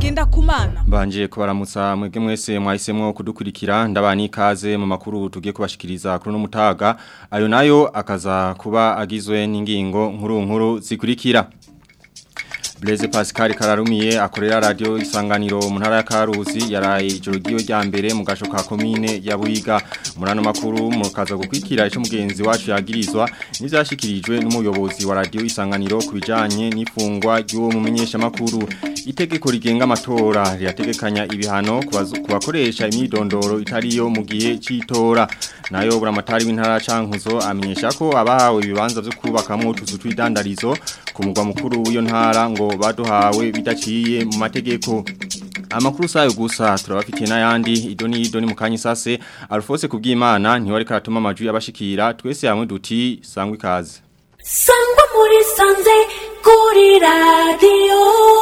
ngenda kumana Mbanje kubaramutsa mwebwe mwese mwahisemwo kudukurikira ndabani ikaze mu makuru tugiye kubashikiriza kuri no mutaga ayo nayo akaza kuba agizwe n'ingingo nkuru nkuru zikurikira Blaise Pascal Kararumiye akorera radio isanganiro mu ntara ya Karusi yaraye ijoro giyo rya mbere mu gasho ka commune ya Buyiga murano makuru mukaza gukwikira ico mugenzi wacu yagirizwa n'ivyashikirijwe n'umuyobozi wa radio isanganiro kubijanye n'ifungwa ry'uwo mumenyesha makuru itegeko rigenga amatora rirategekanya ibihano kubakoresha imyidondoro itariyo mu gihe c'itora nayo buramatari w'intara cankuzo amenyesha ko abahawe ibibanza vyo kubakamo utuzu tw'idandarizo ku mugwa mukuru w'iyo ntara ngo baduhawe bidaciye mu mategeko amakuru sayo gusa turabafitiye n'ayandi idoni idoni mu kanya sase Alphonse kubwimana niwe ariko aratuma amajwi abashikira twese hamwe duti sangwa ikaze sangwa muri sanze kuri radio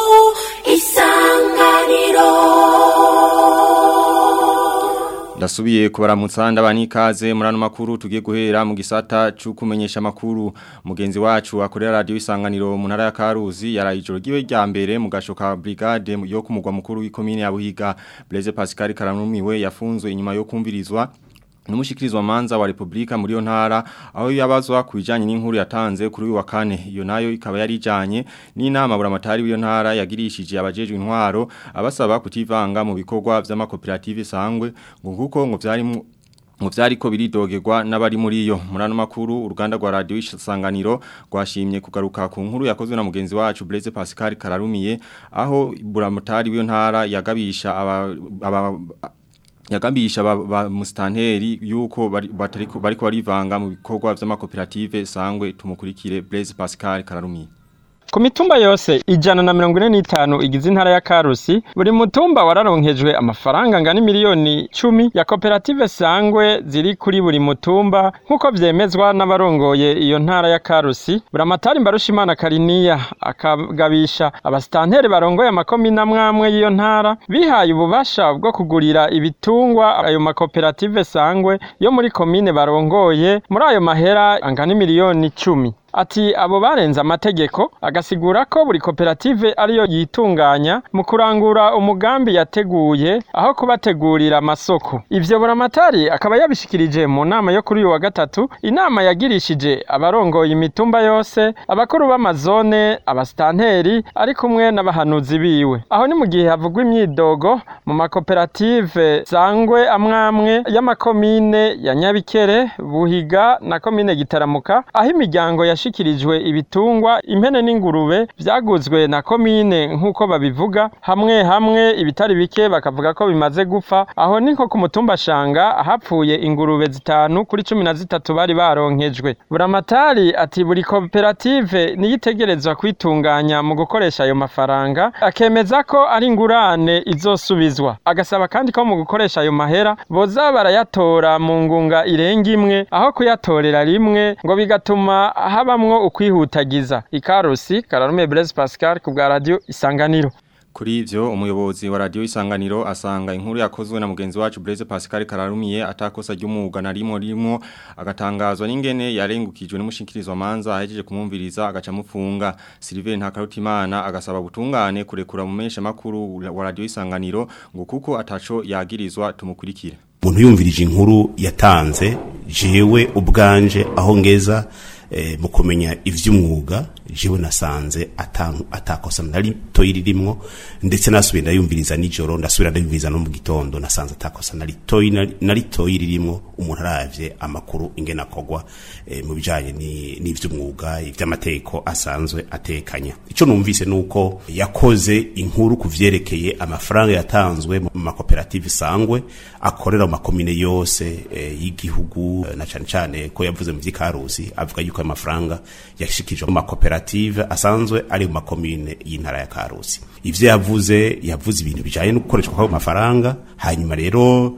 isanganiro Ndasubiye kubaramutsa ndabani ikaze murano makuru tugiye guhera mu gisata cyo kumenyesha makuru mugenzi wacu akorera radio isanganiro mu ntara ya Karuzi yarayijoro giwe rya mbere mu gashoka brigade yo kumugwa mukuru w'ikomine ya Buhiga Blaise Pascal Karanumiwe yafunzwe inyuma yo kumvirizwa Numushikirizwa manza wa Republika muri yo ntara aho yabazwa kubijanye n'inkuru yatanze kuri uyu wa kane iyo nayo ikaba yari ijanye n'inama buramatari w'iyo ntara yagirishije abajejwe intwaro abasaba kutivanga mu bikorwa vy'amakoperative sangwe ngo kuko ngo vyari mu vyari ko biridogerwa n'abari muri yo murano makuru uruganda rwa radio isanganiro rwashimye kugaruka ku nkuru yakozwe na mugenzi wacu Blaise Pascal Kararumiye aho buramatari w'iyo ntara yagabisha aba, aba yagambisha ba, ba mustanteri yuko bariko bari barivanga mu bikorwa vy'amakoperative sangwe tumukurikire Blaise Pascal Kararumi Ku mitumba yose ijana na mirongo ine n'itanu igize intara ya Karusi buri mutumba wararonkejwe amafaranga angana miliyoni cumi ya koperative sangwe ziri kuri buri mutumba nk'uko vyemezwa n'abarongoye iyo ntara ya Karusi buramatari mbarushimana Kariniya akagabisha abastanteri barongoye amakomine amwamwe y'iyo ntara bihaye ububasha bwo kugurira ibitungwa ayo makoperative sangwe yo muri komine barongoye muri ayo mahera angana miliyoni cumi ati abo barenze amategeko agasigura ko buri koperative ariyo yitunganya mu kurangura umugambi yateguye aho kubategurira amasoko ivyo buramatari akaba yabishikirije mu nama yo kuri uyu wa gatatu inama yagirishije abarongoye imitumba yose abakuru b'amazone abastanteri ari kumwe n'abahanuzi biwe aho ni mu gihe havugwa imyidogo mu makoperative sangwe amwamwe y'amakomine ya nyabikere buhiga na komine gitaramuka aho imiryango ya yashikirijwe ibitungwa impene n'ingurube vyaguzwe na komine nk'uko babivuga hamwe hamwe ibitari bike bakavuga ko bimaze gupfa aho niko ku mutumba shanga hapfuye ingurube zitanu kuri cumi na zitatu bari baronkejwe buramatari ati buri koperative niyitegerezwa kwitunganya mu gukoresha ayo mafaranga akemeza ko ari ingurane izosubizwa agasaba kandi ko mu gukoresha ayo mahera boza barayatora mu ngunga irenga imwe aho kuyatorera rimwe ngo bigatuma haba habamwo ukwihutagiza ikarusi Kararume Blaise Pascal ku bwa radio Isanganiro Kuri ivyo umuyobozi wa radio Isanganiro asanga inkuru yakozwe na mugenzi wacu Blaise Pascal Kararumiye atakosa ry'umuga na rimwe rimwe agatangazwa n'ingene yarengukijwe n'umushikirizwa manza ahejeje kumumviriza agaca mufunga Sylvain Ntakarutimana agasaba butungane kurekura mu mesha makuru wa radio Isanganiro ngo kuko ataco yagirizwa tumukurikire Umuntu yumvirije inkuru yatanze jewe ubwanje aho ngeza mu kumenya ivy'umwuga jewe nasanze atakosa nari toyi ririmwo ndetse nasubiye ndayumviriza nijoro ndasubira ndayumviriza no mu gitondo nasanze atakosa nari toyi nari toyi ririmwo umuntu aravye amakuru ingena kogwa mu bijanye n'ivy'umwuga ivy'amategeko asanzwe atekanya ico numvise nuko yakoze inkuru kuvyerekeye amafaranga yatanzwe mu makoperative sangwe akorera mu makomine yose y'igihugu na cane cane ko yavuze mu vy'ikarusi avuga yuko amafaranga yashikijwe mu makoperative asanzwe ari mu makomine y'intara ya Karusi ivyo yavuze yavuze ibintu bijanye no gukoreshwa kw'ayo mafaranga hanyuma rero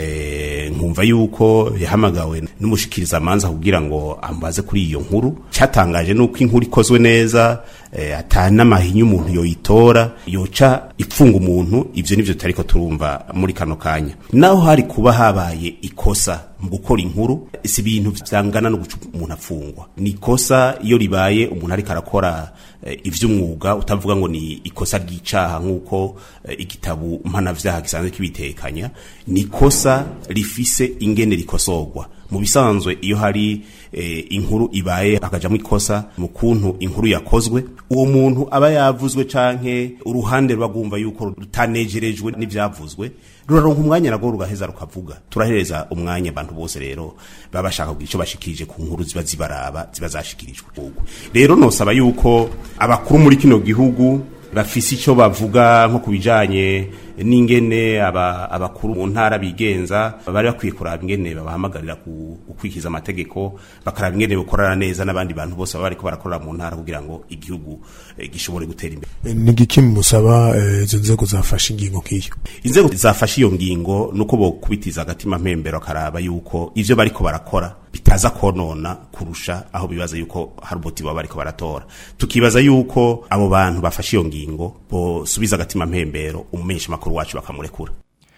eh, nkumva yuko yahamagawe n'umushikiriza manza kugira ngo ambaze kuri iyo nkuru cyatangaje nuko inkuru ikozwe neza eh, ata n'amahinyu umuntu yoyitora yoca ipfunga umuntu ivyo nivyo tutariko turumva muri kano kanya naho hari kuba habaye ikosa mu gukora inkuru si ibintu vyangana no guca umuntu afungwa ni ikosa iyo ribaye umuntu ariko arakora eh, ivy'umwuga utavuga ngo ni ikosa ry'icaha nk'uko eh, igitabu mpanavyaha gisanzwe kibitekanya ni ikosa rifise ingene rikosorwa mu bisanzwe iyo hari eh, inkuru ibaye akajamwo ikosa mu kuntu inkuru yakozwe uwo muntu aba yavuzwe canke uruhande rwagumva yuko rutanejerejwe n'ivyavuzwe ruraronka umwanya nagwo rugaheza rukavuga turahereza umwanya abantu bose rero baba bashaka kugira ico bashikirije ku nkuru ziba zibaraba ziba zashikirijwe rero nosaba yuko abakuru muri kino gihugu bafise ico bavuga nko kubijanye n'ingene aba abakuru mu ntara bigenza bari bakwiye kuraba ingene babahamagarira ku- gukurikiza amategeko bakaraba ingene bakorana neza n'abandi bantu bose baba bariko barakorera mu ntara kugira ngo igihugu eh, gishobore gutera imbere ni igiki musaba eh, izo nzego zafashe ingingo nk'iyo inzego zafashe iyo ngingo nuko bokubitiza agatima mpembero akaraba yuko ivyo bariko barakora bitaza konona kurusha aho bibaza yuko hari umuti baba bariko baratora tukibaza yuko abo bantu bafashe iyo ngingo bosubiza agatima mpembero umumenyesha makuru wacu bakamurekura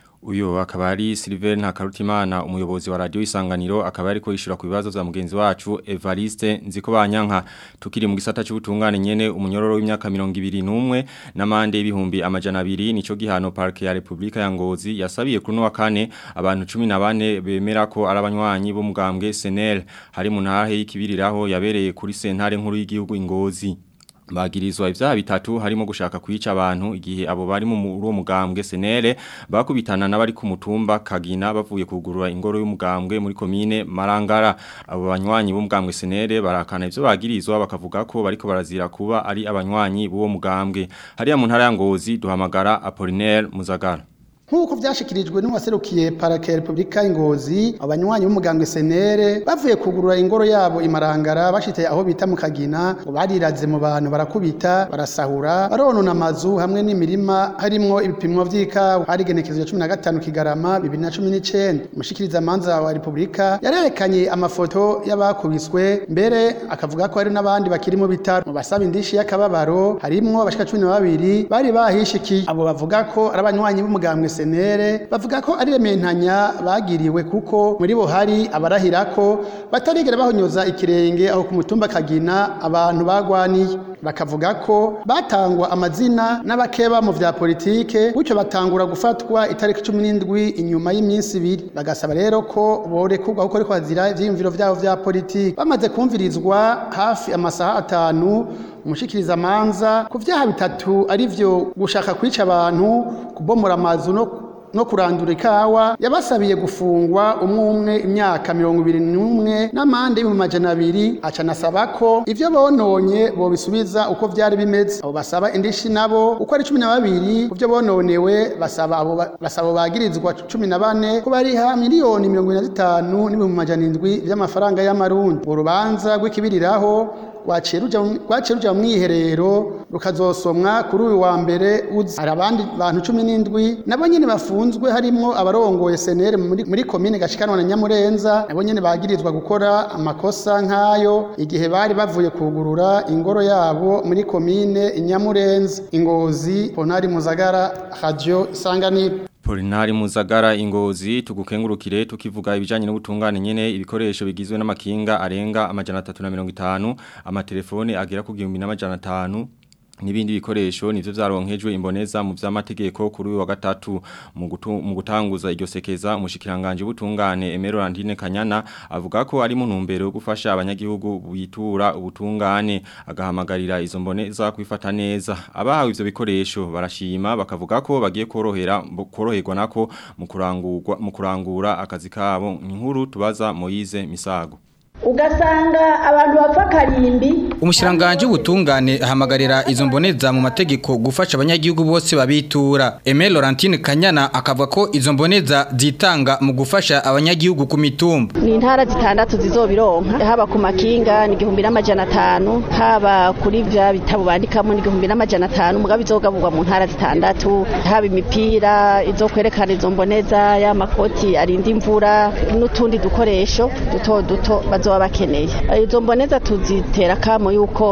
Uyo akaba ari Silver Ntakarutimana umuyobozi wa radio Isanganiro akaba ariko yishura ku bibazo vya mugenzi wacu Evariste nziko banyanka tukiri mu gisata cy'ubutungane nyene umunyororo w'imyaka 21 n'amande y'ibihumbi amajana 2 nico gihano parke ya Republika ya Ngozi yasabiye kuri no wa kane abantu 14 bemera ko ari abanywanyi bo mugambwe SNL hari mu ntara y'ikibiriraho yabereye kuri sentare nkuru y'igihugu Ingozi Bagirizwa ivyaha bitatu harimo gushaka kwica abantu igihe abo bari mu uwo mugambwe senere bakubitana n'abari ku mutumba Kagina bavuye kugurura ingoro y'umugambwe muri komine Marangara abo banywanyi b'umugambwe senere barakana ivyo bagirizwa bakavuga ko bariko barazira kuba ari abanywanyi b'uwo mugambwe hariya mu ntara ya Ngozi duhamagara Apollinaire Muzagara nk'uko vyashikirijwe n'uwaserukiye parake repubulika y'ingozi abanywanyi b'umugambwe senere bavuye kugurura ingoro yabo imarangara bashitse aho bita mu kagina ngo bariraze mu bantu barakubita barasahura baronona amazu hamwe n'imirima harimwo ibipimwo vy'ikawa hari igenekerezo cumi na gatanu kigarama bibiri na cumi n'icenda umushikiriza manza wa repubulika yarerekanye amafoto y'abakubiswe mbere akavuga ko hari n'abandi bakiri mu bitaro mu basaba indishi y'akababaro harimwo abashika cumi na babiri bari bahishikiye abo bavuga ko ari abanywanyi b'umugambwe senere bavuga ko ari rementanya bagiriwe kuko muri bo hari abarahira ko batarigera bahonyoza ikirenge aho ku mutumba kagina abantu bagwaniye bakavuga ko batangwa amazina n'abakeba mu vya politike gutyo batangura gufatwa itariki cumi n'indwi inyuma y'iminsi ibiri bagasaba rero ko borekurwa kuko ariko bazira ivyiyumviro vyabo vya politike bamaze kumvirizwa hafi amasaha atanu umushikiriza manza ku vyaha bitatu arivyo gushaka kwica abantu kubomora amazu no no kurandura ikawa yabasabiye gufungwa umwe umwe imyaka mirongo ibiri n'umwe n'amande y'ibihumbi majana abiri aca anasaba ko ivyo bononye bobisubiza uko vyari bimeze abo basaba indishi nabo uko ari cumi na babiri ku vyo bononewe basaba abo ba- basaba abo bagirizwa cumi na bane ko bariha miliyoni mirongo ine na zitanu n'ibihumbi majana indwi vy'amafaranga y'amarundi urubanza rw'ikibiriraho rwaciye ruja mu- rwaciye ruja mu mwiherero rukazosomwa kuri uyu wa mbere uza hari abandi bantu cumi n'indwi nabo nyene bafunzwe harimwo abarongoye senere muri, muri komine gashikanwa na nyamurenza nabo nyene bagirizwa gukora amakosa nk'ayo igihe bari bavuye kugurura ingoro yabo muri komine nyamurenza ingozi ponari muzagara radio isanganiro Polinari Muzagara ingozi tugukengurukire tukivuga ibijanye n'ubutungane nyene ibikoresho bigizwe n'amakinga arenga amajana 350 amatelefone agera ku 1500 Nibindi bikoresho nivyo vyaronkejwe imboneza mu vy'amategeko kuri uyu wa gatatu mu gutu- mu gutanguza iryo sekeza umushikiranganje ubutungane Emero Landine Kanyana avuga ko ari mu ntumbero yo gufasha abanyagihugu bitura ubutungane agahamagarira izo mboneza kwifata neza abahawe ivyo bikoresho barashima bakavuga ko bagiye korohera bo- koroherwa nako mu kurangurwa mu kurangura akazi kabo inkuru tubaza Moize Misago ugasanga abantu bapfa karimbi Umushiranganje w'ubutungane ahamagarira izo mboneza mu mategeko gufasha abanyagihugu bose babitura. Aimé Laurentine Kanyana akavuga ko izo mboneza zitanga mu gufasha abanyagihugu ku mitumba. ni intara zitandatu zizobironka haba ku makinga ni igihumbi n'amajana atanu haba kuri vya bitabo bandikamo ni igihumbi n'amajana atanu mugabo izogaburwa mu ntara zitandatu haba imipira izo kwerekana izo mboneza y'amakoti arinda imvura n'utundi dukoresho duto duto bazoba bakeneye izo mboneza tuzitera kamo yuko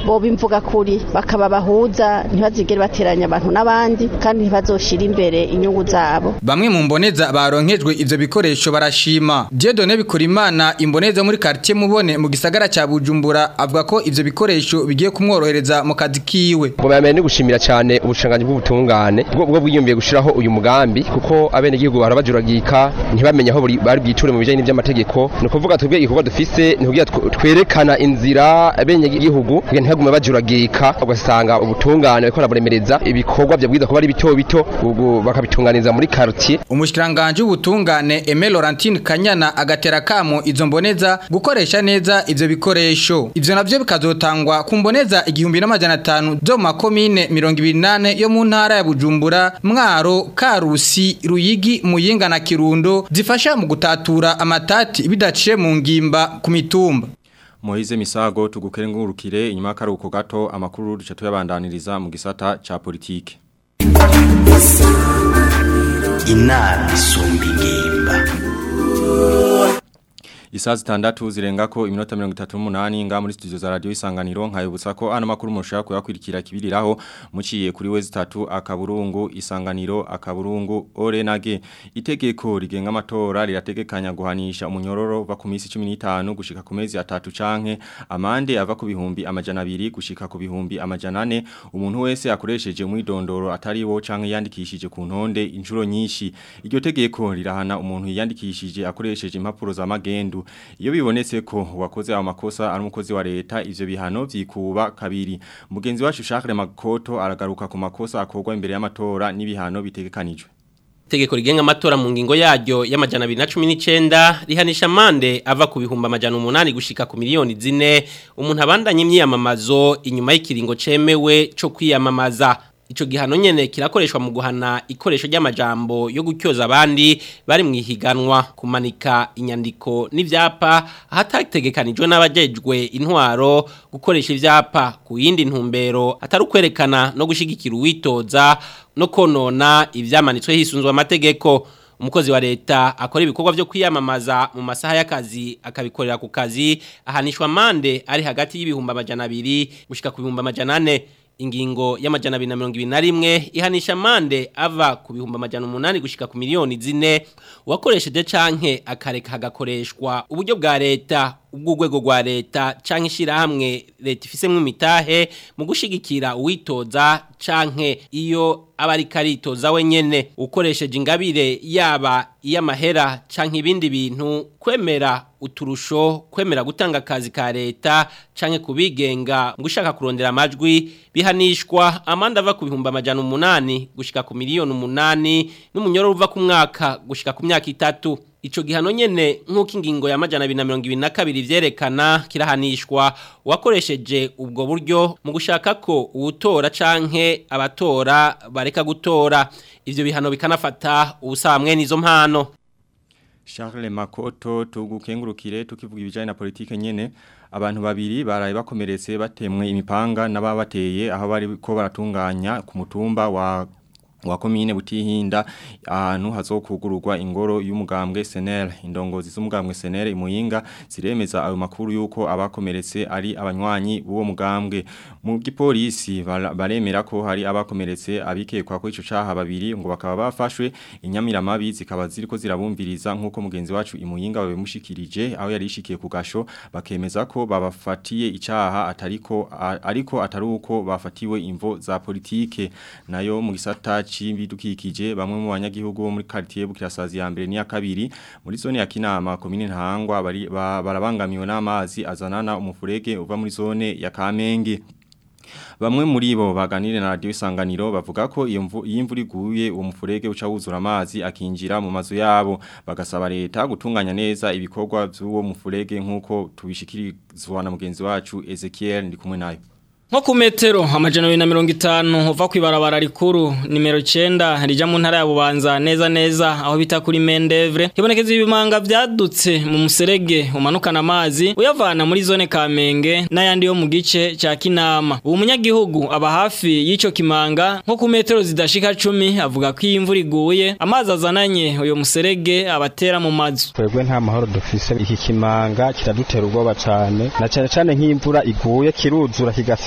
boba imvuga kuri bakaba bahuza ntibazigere bateranya abantu n'abandi kandi ntibazoshira imbere inyungu zabo Bamwe mu mboneza baronkejwe ivyo bikoresho barashima. Dieudonne Bikorimana imboneza muri quartier mubone mu gisagara ca Bujumbura avuga ko ivyo bikoresho bigiye kumworohereza mu kazi kiwe. ngo bamenye no gushimira cyane ubushanganyi bw'ubutungane bwo bwo bwiyumbiye gushiraho uyu mugambi kuko abene gihugu barabajuragika ntibamenye aho buri- bari bwiture mu bijanye n'ivy'amategeko ni ukuvuga twebwe igikorwa dufise ni kugira tw- twerekana inzira abene gihugu kugira ntibagume bajuragika ugasanga ubutungane bariko baraburemereza ibikorwa vyabwiza kuba ari bito bito ubu bakabitunganiza muri quartier Umushikiranganje w'ubutungane Aimé Laurentine Kanyana agatera kamo izo mboneza gukoresha neza ivyo bikoresho. Ivyo navyo bikazotangwa ku mboneza igihumbi n'amajana atanu zo mu makomine 28 yo mu ntara ya Bujumbura, Mwaro, Karusi, Ruyigi, Muyinga na Kirundo zifasha mu gutatura amatati bidaciye mu ngimba ku mitumba. Moize Misago tugukengurukire inyuma y'akaruhuko gato amakuru duce tuyabandaniriza mu gisata ca politike. inama isumba ingimba Isazi tandatu zirenga ko iminota 38 nga muri studio za radio isanganiro nkayibutsa ko ano makuru mushaka kuyakurikira kibiriraho muciye kuri wezi 3 akaburungu isanganiro akaburungu orenage itegeko rigenga amatora rirategekanya guhanisha umunyororo va ku minsi 15 gushika ku mezi atatu canke amande ava ku bihumbi amajana 2 gushika ku bihumbi amajana 4 umuntu wese akoresheje umwidondoro atari wo canke yandikishije ku ntonde inshuro nyinshi iryo tegeko rirahana umuntu yandikishije akoresheje impapuro za magendu iyo bibonetse ko wakoze ayo makosa ari umukozi wa leta ivyo bihano vyikuba kabiri mugenzi wacu Charles Makoto aragaruka ku makosa akorwa imbere y'amatora n'ibihano bitegekanijwe Tegeko rigenga amatora mu ngingo yaryo y'amajana 219 rihanisha mande ava ku bihumba amajana 8 gushika ku miliyoni zine umuntu abandanye imyiyamamazo inyuma y'ikiringo cemewe co kwiyamamaza Ico gihano nyene kirakoreshwa mu guhana ikoresho ry'amajambo yo gutyoza abandi bari mu ihiganwa kumanika inyandiko n'ivyapa ahatategekanijwe n'abajejwe intwaro gukoresha ivyapa ku yindi ntumbero atari ukwerekana no gushigikira uwitoza no konona ivyamanitswe hisunzwe amategeko umukozi wa leta akora ibikorwa byo kwiyamamaza mu masaha y'akazi akabikorera ku kazi ahanishwa mande ari hagati y'ibihumbi amajana abiri gushika ku bihumbi amajana ane ingingo y'amajana abiri na mirongo ibiri na rimwe ihanisha mande ava ku bihumbi amajana umunani gushika ku miliyoni zine uwakoresheje canke akareka hagakoreshwa uburyo bwa leta ubw'urwego rwa leta canke ishirahamwe leta ifisemwo imitahe mu gushigikira uwitoza canke iyo aba ari karitoza wenyene ukoresheje ingabire yaba iy'amahera canke ibindi bintu kwemera uturusho kwemera gutanga akazi ka leta canke kubigenga mu gushaka kurondera amajwi bihanishwa amanda ava ku bihumbi amajana umunani gushika ku miliyoni umunani n'umunyoro uva ku mwaka gushika ku myaka itatu Ico gihano nyene nk'uko ingingo ya majana 222 vyerekana kirahanishwa uwakoresheje ubwo buryo mu gushaka ko uwutora canke abatora bareka gutora ivyo bihano bikanafata ubusamwe n'izo mpano Charles Makoto tugukengurukire tukivuga ibijanye na politike nyene abantu babiri baraye bakomeretse batemwe imipanga n'ababateye aho bari ko baratunganya ku mutumba wa wa komine butihinda ahantu hazokugururwa ingoro y'umugambwe SNL indongozi z'umugambwe SNL imuyinga ziremeza ayo makuru yuko abakomeretse ari abanywanyi b'uwo mugambwe mu gipolisi baremera ko hari abakomeretse abikekwa ko ico caha babiri ngo bakaba bafashwe inyamiramabi zikaba ziriko zirabumviriza nkuko mugenzi wacu imuyinga babimushikirije aho yari ishikiye ku gasho bakemeza ko babafatiye icaha atariko ariko atari uko bafatiwe imvo za politike nayo mu gisata bidukikije bamwe mu banyagihugu bo muri quartier Bukirasazi ya mbere ni ya kabiri muri zone ya Kinama komine Ntahangwa bari barabangamiwe n'amazi azanana umufurege uva muri zone ya Kamenge Bamwe muri bo baganire na radio isanganiro bavuga ko iyo imvura iguye uwo mufurege uca wuzura amazi akinjira mu mazu yabo bagasaba leta gutunganya neza ibikorwa by'uwo mufurege nkuko tubishikirizwa na mugenzi wacu Ezekiel ndi kumwe nayo Nko ku metero amajana abiri na mirongo itanu uva ku ibarabara rikuru nimero icyenda rijya mu ntara ya bubanza neza neza aho bita kuri mendevre hibonekeza ibimanga byadutse mu muserege umanukana amazi uyavana muri zone kamenge n'ayandi yo mu gice cya kinama ubu munyagihugu aba hafi y'icyo kimanga nko ku metero zidashika cumi avuga ko iyi imvura iguye amazi azananye uyu muserege abatera mu mazu twebwe nta mahoro dufise iki kimanga kiradutera ubwoba cyane na cyane cyane nk'imvura iguye kiruzura kigase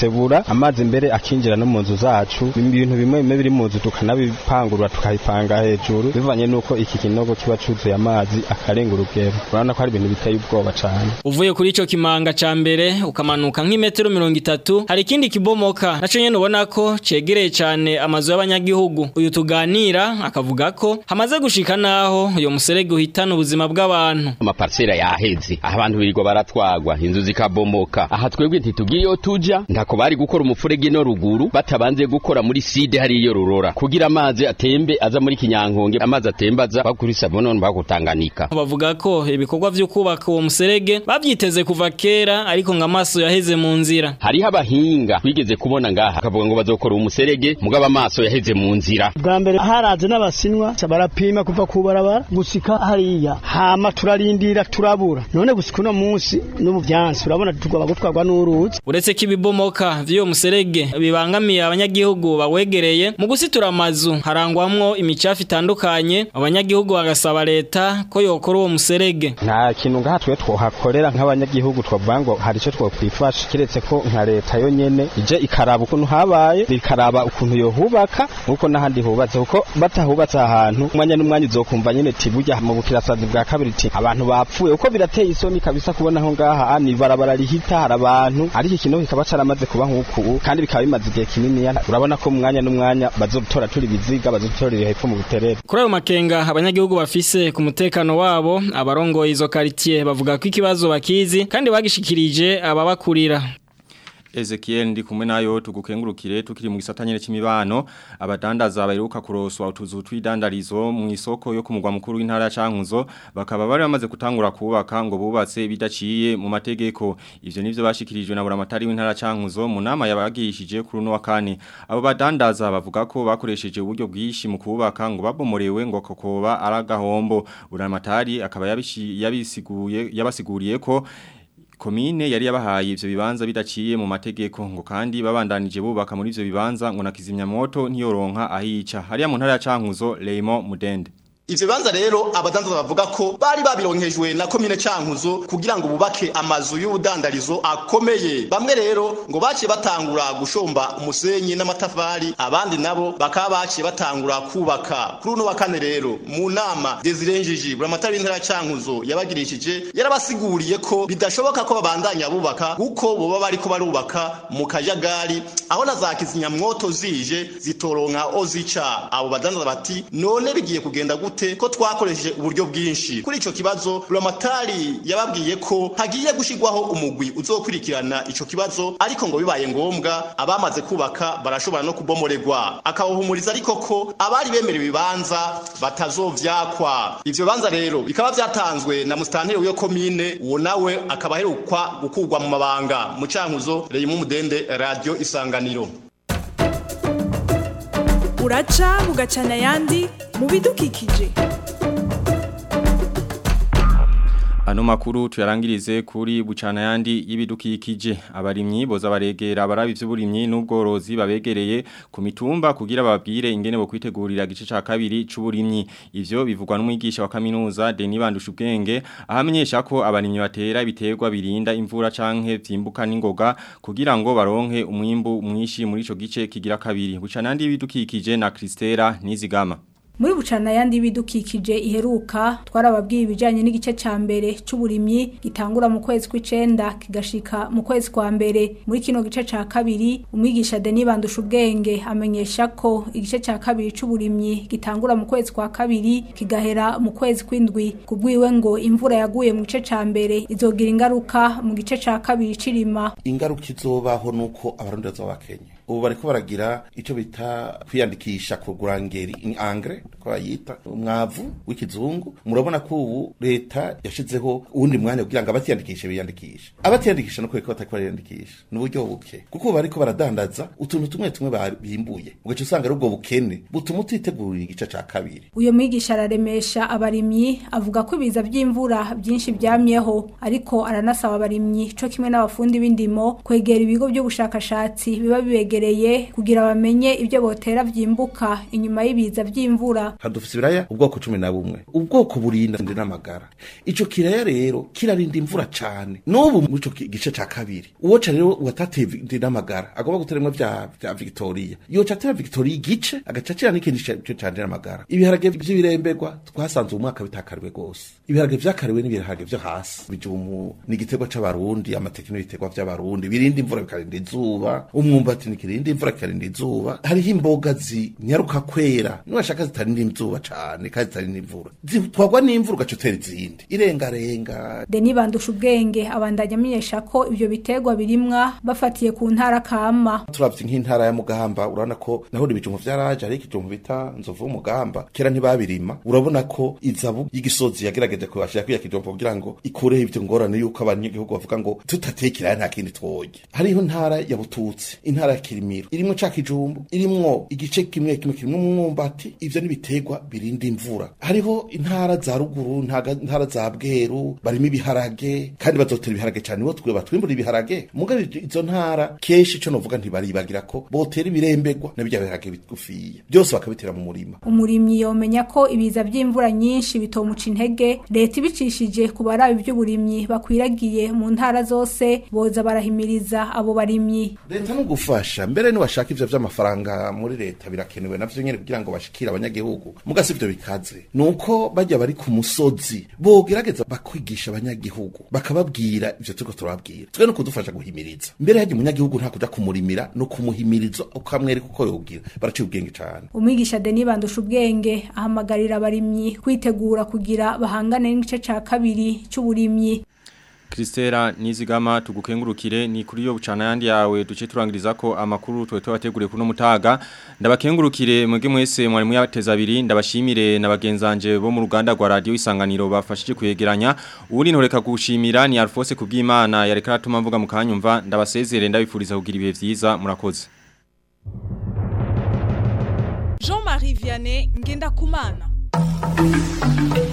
biradukebura amazi mbere akinjira no mu nzu zacu ibintu bimwe bimwe biri mu nzu tukanabipangurura tukabipanga hejuru bivanye nuko iki kinogo kiba cuzuye amazi akarenga urugero urabona ko hari ibintu biteye ubwoba cane uvuye kuri ico kimanga ca mbere ukamanuka nk'imetero mirongo itatu hari ikindi kibomoka naco nyene ubona ko cegereye cane amazu y'abanyagihugu uyu tuganira akavuga ko hamaze gushika naho uyo muserege uhitana ubuzima bw'abantu amaparsera yaheze aho abantu birirwa baratwagwa inzu zikabomoka aha twebwe ntitugira iyo tuja ntako bari gukora umufurege no ruguru batabanze gukora muri side hari iyo rurora kugira amazi atembe aza muri kinyankonge amazi atembaza bakuri sabonon bakutanganika bavuga ko ibikorwa vyo kubaka uwo muserege bavyiteze kuva kera ariko ngo amaso yaheze mu nzira hariho abahinga twigeze kubona ngaha akavuga ngo bazokora umuserege mugabo amaso yaheze mu nzira bwa mbere haraze n'abasinwa barapima kuva ku barabara gusika hariya hama turarindira turabura none gusika uno munsi no mu vyansi urabona tugomba gutwarwa n'uruzi uretse ko ibibomoka vy'uwo muserege bibangamiye abanyagihugu bawegereye mu gusitura amazu harangwamwo imicafu itandukanye abanyagihugu bagasaba leta ko yokora uwo muserege nta kintu ngaha twe twohakorera nk'abanyagihugu twavuga ngo hari ico twokwifasha kiretse ko nka leta yo nyene ije ikaraba ukuntu habaye ikaraba ukuntu yohubaka nk'uko n'ahandi hubatse kuko batahubatse ahantu umwanya n'umwanya uzokumva nyene ti burya mu bukirasazi bwa kabiri ti abantu bapfuye uko birateye isoni kabisa kubona aho ngaha ni barabara rihita hari abantu ariko ikinogo kikaba caramaze kuba nk'uku kandi bikaba bimaze igihe kinini urabona ko mu mwanya n'umwanya bazotora turi biziga bazotorera hepfo mu buterere kuri ayo makenga abanyagihugu bafise ku mutekano wabo abarongoye izo quartier bavuga ko ikibazo bakizi kandi bagishikirije ababakurira Ezekiel ndi kumwe nayo tugukengurukire tukiri mu gisatanyere c'imibano abadandaza baheruka kuroswa utuzu twidandarizo mu isoko yo kumugwa mukuru w'intara ya Cankuzo bakaba bari bamaze kutangura kubaka ngo bubatse bidaciye mu mategeko ivyo nivyo bashikirijwe na buramatari w'intara ya Cankuzo mu nama yabagishije kuri no wa kane abo badandaza bavuga ko bakoresheje uburyo bwishi mu kubaka ngo babomorewe ngo kokoba aragahombo buramatari akaba yabisiguye yabasiguriye ko komine yari yabahaye ivyo bibanza bidaciye mu mategeko ngo kandi babandanije bubaka muri ivyo bibanza ngo nakizimya moto ntiyoronka ahica hariya mu ntara ya Cankuzo Leimo Mudende Ivyo bibanza rero abadandaza bavuga ko bari babironkejwe na komine Cankuzo kugira ngo bubake amazu y'ubudandarizo akomeye. Bamwe rero ngo baciye batangura gushomba umusenyi n'amatafari, abandi nabo bakaba baciye batangura kubaka. Kuri uno wa kane rero mu nama Desirenjiji buramatari w'intara ya Cankuzo yabagirishije yarabasiguriye ko bidashoboka ko babandanya bubaka kuko boba bariko barubaka mu kajagari aho na za kizimyamwoto zije zitoronka ozica. Abo badandaza bati none bigiye kugenda gute gute ko twakoresheje uburyo bwinshi kuri ico kibazo Buramatari yababwiye ko hagiye gushigwaho umugwi uzokurikirana ico kibazo ariko ngo bibaye ngombwa abamaze kubaka barashobora no kubomoregwa akabahumuriza ariko ko abari bemerewe ibibanza batazovyakwa ivyo bibanza rero bikaba vyatanzwe na mustanteri w'iyo komine uwo nawe akaba aherukwa gukurwa mu mabanga mu cankuzo Reyimu Mudende Radio Isanganiro uraca bugacana ayandi mu bidukikije Ano makuru tuyarangirize kuri bucana yandi y'ibidukikije abarimyi boza baregera abarabi vy'uburimyi n'ubworozi babegereye ku mitumba kugira babwire ingene bo kwitegurira gice ca kabiri c'uburimyi ivyo bivugwa n'umwigisha wa kaminuza Denis Bandushubwenge ahamenyesha ko abarimyi batera ibiterwa birinda imvura canke vyimbuka n'ingoga kugira ngo baronke umwimbu mwinshi muri ico gice kigira kabiri bucana yandi y'ibidukikije na Kristera Nizigama muri bucana yandi bidukikije iheruka twarababwiye ibijanye n'igice ca mbere c'uburimyi gitangura mu kwezi kw'icenda kigashika mu kwezi kwa mbere muri kino gice ca kabiri umwigisha Denis Bandusha ubwenge amenyesha ko igice ca kabiri c'uburimyi gitangura mu kwezi kwa kabiri kigahera mu kwezi kw'indwi kubwiwe ngo imvura yaguye mu gice ca mbere izogira ingaruka mu gice ca kabiri c'irima ingaruka izobaho nuko abarundi bazoba bakenye ubu bariko baragira ico bita kwiyandikisha kugura ngeri angre ko bayita umwavu w'ikizungu murabona ko ubu leta yashizeho uwundi mwanya kugira ngo abatiyandikishe biyandikishe abatiyandikisha no kweka batariko bariyandikisha ni uburyo buke kuko ubu bariko baradandaza utuntu tumwe tumwe bimbuye ugaca usanga ari ubwo bukene butuma utitegurira igice ca kabiri uyo mwigisha araremesha abarimyi avuga ko ibiza vy'imvura byinshi byamyeho ariko aranasaba abarimyi co kimwe n'abafundi b'indimo kwegera ibigo by'ubushakashatsi biba bibegera babegereye kugira bamenye ibyo botera vyimbuka inyuma y'ibiza vy'imvura hadufise ibiraya ubwoko cumi na bumwe ubwoko burinda ndi n'amagara ico kiraya rero kirarinda imvura cane n'ubu muri ico ki- gice ca kabiri uwoca rero watateye ndi n'amagara agomba guteremwo vya vya victoria yoca atera victoria igice agaca acira n'ikindi ca- co ca ndi n'amagara ibiharage vy'ibiremberwa twasanze uyu mwaka bitakariwe gose ibiharage vyakariwe n'ibiharage vyo hasi bijumu ni igiterwa c'abarundi amateke n'ibiterwa vy'abarundi birinda imvura bikarinda izuba umwumbati nikirinda imvura kikarinda izuba hariho imboga zinyaruka kwera niwashaka zitarinda izuba cane kandi zitarinda imvura zitwagwa n'imvura ugaca utera izindi irengarenga Deni bandusha ubwenge abandanya amenyesha ko ivyo biterwa birimwa bafatiye ku ntara kama turavye nk'intara ya mugamba urabona ko naho ibijumbu vyaraje ariko ikijumbu bita nzovu w'umugamba kera ntibabirima urabona ko izabu y'igisozi yagerageje kubashira kwiya kijumbu kugira ngo ikureho ivyo ngorane yuko abanyagihugu bavuga ngo tutatekera nta kindi twoge hariho intara ya bututsi intara ya kirimiro irimwo ca kijumbu irimwo igice kimwe kimwe kirimwo umwumbati ivyo n'ibiterwa birinda imvura hariho intara za ruguru ntaga- intara za bweru barimo ibiharage kandi bazotera ibiharage cane bo twe batwimbura ibiharage mugabo izo ntara kenshi ico novuga ntibaribagira ko botera ibiremberwa na birya biharage bigufiya byose bakabitera mu murima umurimyi yomenya ko ibiza vy'imvura nyinshi bitomuca intege leta ibicishije ku barabi ivy'uburimyi bakwiragiye mu ntara zose boza barahimiriza abo barimyi leta no gufasha mbere niwashaka ivyo vy'amafaranga muri leta birakenewe navyo nyene kugira ngo bashikire abanyagihugu mugasi ivyo bikaze nuko bajya bari ku musozi bogerageza bakwigisha abanyagihugu bakababwira ivyo turiko turababwira twe no kudufasha guhimiriza mbere hajya umunyagihugu nta kuja kumurimira no kumuhimiriza ukamwereka uko yogira baraciye ubwenge cane umwigisha Deni bandusha ubwenge ahamagarira abarimyi kwitegura kugira bahangane n'igice ca kabiri c'uburimyi Kristera nizigama tugukengurukire ni kuri yo bucana yandi yawe duce turangiriza ko amakuru twe twabateguriye kuno mutaga ndabakengurukire mwege mwese mwarimu yateza abiri ndabashimire na bagenzanje bo mu ruganda rwa radio isanganiro bafashije kuyegeranya ubundi ntoreka gushimira ni Alphonse kubwimana yareka atuma mvuga mukanyumva ndabasezere ndabifuriza kugira ibihe vyiza murakoze Jean-Marie Vianney Ngenda Kumana